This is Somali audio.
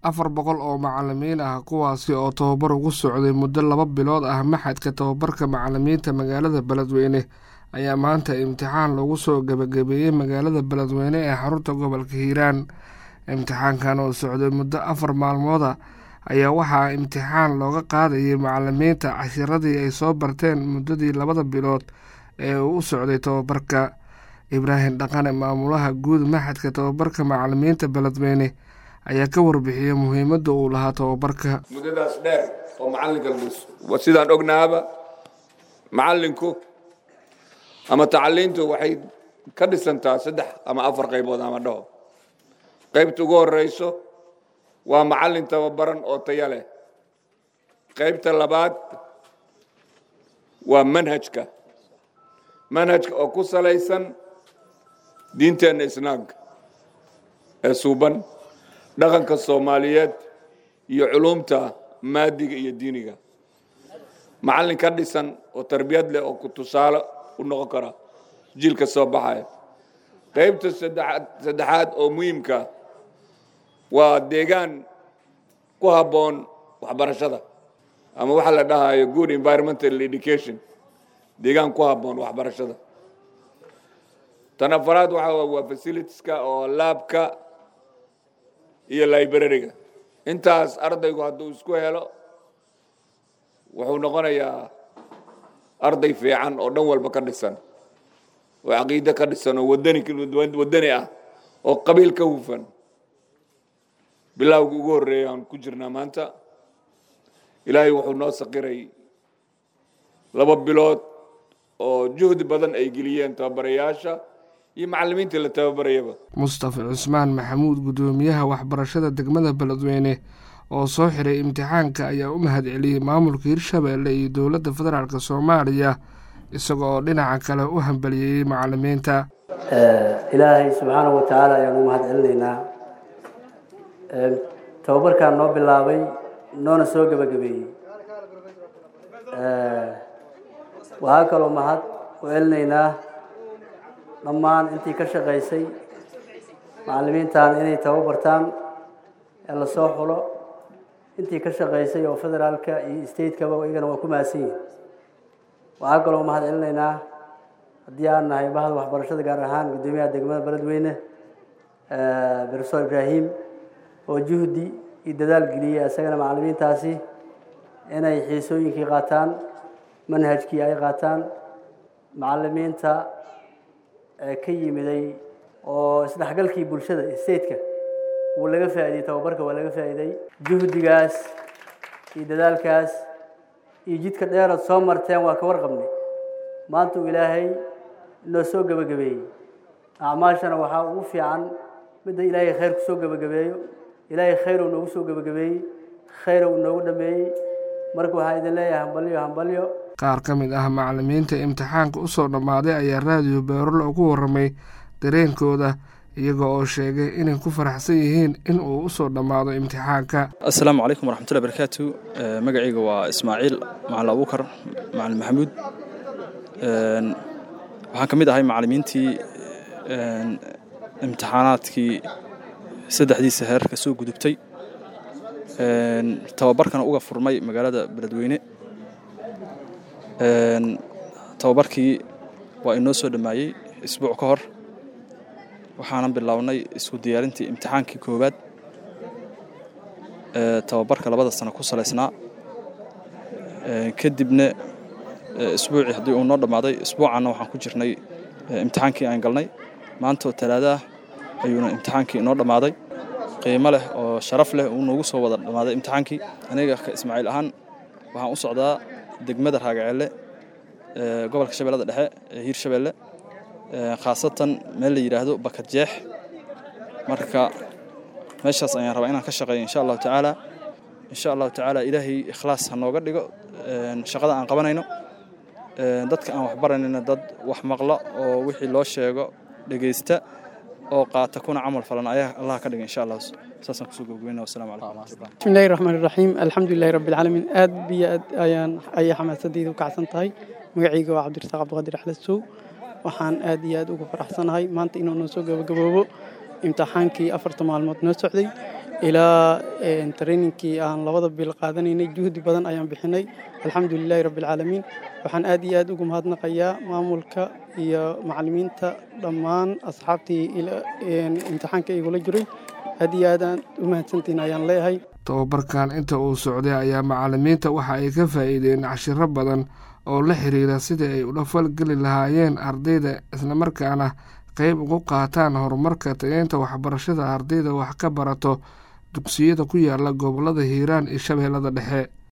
afar boqol oo macalimiin ah kuwaasi oo tababar ugu socday muddo laba bilood ah maxadka tababarka macalimiinta magaalada beledweyne ayaa maanta imtixaan lagu soo gebagabeeyey magaalada beledweyne ee xarunta gobolka hiiraan imtixaankan oo socday muddo afar maalmooda ayaa waxaa imtixaan looga qaadayay macalimiinta cashiradii ay soo barteen muddadii labada bilood ee uu u socday tababarka ibraahim dhaqane maamulaha guud maxadka tababarka macalimiinta beledweyne ayaa ka warbixiyey muhiimadda uu lahaa tababarka muddadaas dheer oo macalinka la sidaan ognaaba macalinku ama tacaliintu waxay ka dhisantaa saddex ama afar qaybood ama dhaho qaybta ugu horeyso waa macalin tababaran oo taya leh qaybta labaad waa manhajka manhajka oo ku salaysan diinteenna islaamka ee suuban dhaqanka soomaaliyeed iyo culumta maadiga iyo diiniga macallin ka dhisan oo tarbiyad leh oo ku tusaale u noqon kara jiilka soo baxaya qaybta saddexaad saddexaad oo muhiimka waa deegaan ku habboon waxbarashada ama waxaa la dhahayo good environmental education deegaan ku habboon waxbarashada tan afaraad waxa waa facilitieska oo laabka iyo librariga intaas ardaygu hadduu isku helo wuxuu noqonayaa arday fiican oo dhan walba ka dhisan oo caqiide ka dhisan oo wadani wadani ah oo qabiil ka hufan bilowgii ugu horreeya aan ku jirnaa maanta ilaahay wuxuu noo saqiray laba bilood oo juhdi badan ay geliyeen tababarayaasha iyo macalimiintii la tababarayaba mustafa cusmaan maxamuud guddoomiyaha waxbarashada degmada beledweyne oo soo xiray imtixaanka ayaa u mahad celiyey maamulka hirshabeelle iyo dowladda federaalk soomaaliya isaga oo dhinaca kale u hambaliyeeyey macalimiinta ilaahay subxaanahu wa tacaala ayaan u mahad celinaynaa tababarkaan noo bilaabay noona soo gebagabeeyey waxaa kaloo mahad u celinaynaa dhammaan intii ka shaqaysay macalimiintan inay tababartaan ee lasoo xulo intii ka shaqaysay oo federaalka iyo stateka-ba iyagana waa ku mahadsan yihin waxaa kaloo mahad celinaynaa haddii aan nahay bahda waxbarashada gaar ahaan guddoomiyaha degmada beledweyne profesor ibraahim oo juhdi iyo dadaal geliyey isagana macalimiintaasi inay xiisooyinkii qaataan manhajkii ay qaataan macalimiinta ka yimiday oo isdhexgalkii bulshada stateka wuu laga faa'iidey tababarka waa laga faa'iiday juhdigaas iyo dadaalkaas iyo jidka dheerood soo marteen waa ka warqabnay maanta uu ilaahay inoo soo gebagabeeyey acmaashana waxaa ugu fiican midda ilaahay khayr ku soo gebagabeeyo ilaahay khayr uu noogu soo gebagabeeyey khayr uu noogu dhameeyey marka waxaa idin leeyahay hambalyo hambalyo qaar ka mid ah macalimiinta imtixaanka u soo dhammaaday ayaa raadiyo beerol ugu warramay dareenkooda iyaga oo sheegay inay ku faraxsan yihiin in uu u soo dhammaado imtixaanka assalaamu calaykum waraxmatullahi barakaatu magacayga waa ismaaciil macalin abuukar macalin maxamuud waxaan ka mid ahay macalimiintii imtixaanaadkii saddexdiisa heer ka soo gudubtay tababarkana uga furmay magaalada beledweyne tababarkii waa inoo soo dhammaayey isbuuc ka hor waxaanan bilownay isku diyaarintii imtixaankii koowaad tababarka labada sano ku salaysnaa kadibna isbuucii haddii uu noo dhammaaday isbuucanna waxaan ku jirnay imtixaankii aan galnay maantoo talaadaah ayuuna imtixaankii inoo dhammaaday qiimo leh oo sharaf leh uu noogu soo wada dhammaaday imtixaankii aniga ka ismaaciil ahaan waxaan u socdaa degmada raagaceelle gobolka shabeellada dhexe ee hiirshabeelle khaasatan meel la yidhaahdo bakad jeex marka meeshaas ayaan rabaa inaan ka shaqeeyo insha allahu tacaala insha allahu tacaala ilaahay ikhlaas ha nooga dhigo shaqada aan qabanayno dadka aan waxbaranayna dad wax maqlo oo wixii loo sheego dhegaysta oo qaata kuna camal falan ayaa allah ka dhiga insha allah saasaan kusoo gabagabeynaa wasalaamu calaykum waraxmatullah bismi illahi raxmaan iraxiim alxamdulilahi rabbi alcaalamiin aad biyo aad ayaan ayay xamaasadayda u kacsan tahay magacayga waa cabdirasaaq cabdiqaadir axmed sow waxaan aad iyo aad ugu faraxsanahay maanta inuu noo soo gabagaboobo imtixaankii afarta maalmood noo socday ilaa trainingkii aan labada bil qaadanaynay juhdi badan ayaan bixinay alxamdulilaahi rabbialcaalamiin waxaan aad iyo aad ugu mahadnaqayaa maamulka iyo macalimiinta dhammaan asxaabtii imtixaanka igula jiray aad iyo aad aan u mahadsantiin ayaan leeyahay tababarkan inta uu socday ayaa macalimiinta waxa ay ka faa'iideen cashiro badan oo la xiriira sidii ay ula falgeli lahaayeen ardayda islamarkaana qeyb ugu qaataan horumarka tageynta waxbarashada ardayda wax ka barato dugsiyada ku yaala gobollada hiiraan iyo shabeellada dhexe